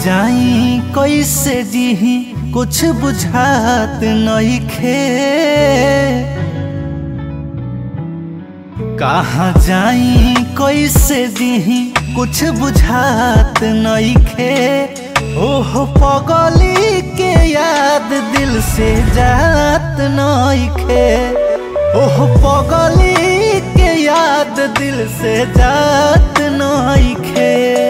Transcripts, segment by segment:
जाई कैसे जीही कुछ बुझात नइखे कहाँ जाई कैसे जीही कुछ बुझात नइखे ओह पगली के याद दिल से जात नइखे ओह पगली के याद दिल से जात नइखे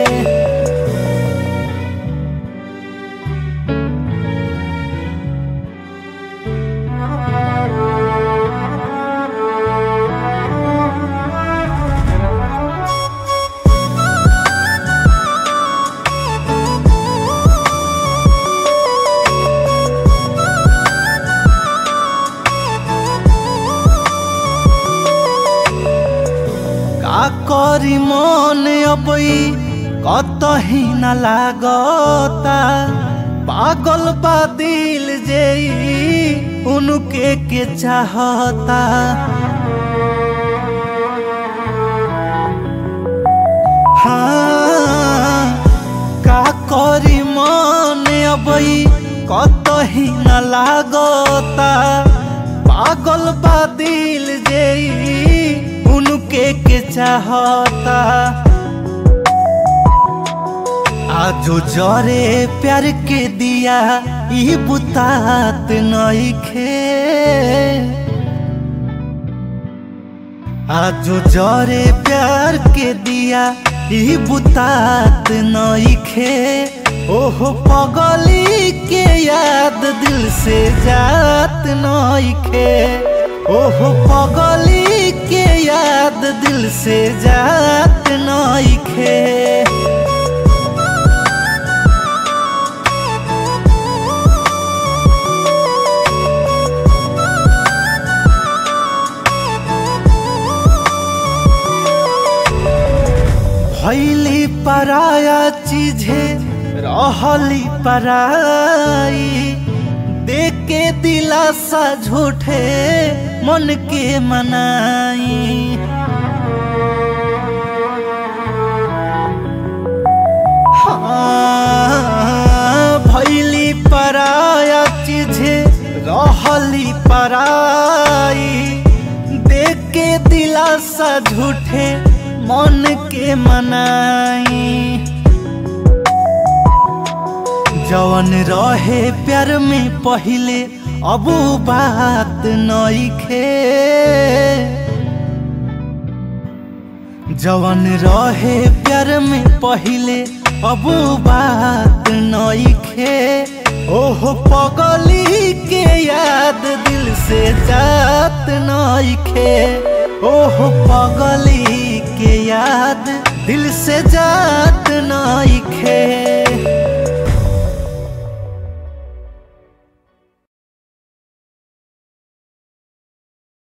का करी मन अबई कतही न लागता पागल बा दिल जेई उनके के चाहता हाँ का करी मन अबई कतही न लागता पागल बा दिल जेई उनके के चाहता आजो जरे प्यार के दिया ई बुतात नइखे आजो जरे प्यार के दिया ई बुतात नइखे ओह पगली के याद दिल से जात नइखे ओह पगली के याद दिल से जात नइखे भैली पराया चीजे रहली पराई देके दिलासा झूठे मन के मनाई हाँ, भैली पराया चीजे रहली पराई देख के दिलासा झूठे मन के मनाई जवन रहे प्यार में पहिले अब उ बात नइखे जवन रहे प्यार में पहिले अब उ बात नइखे ओह पगली के याद दिल से जात नइखे ओह पगली के याद दिल से जात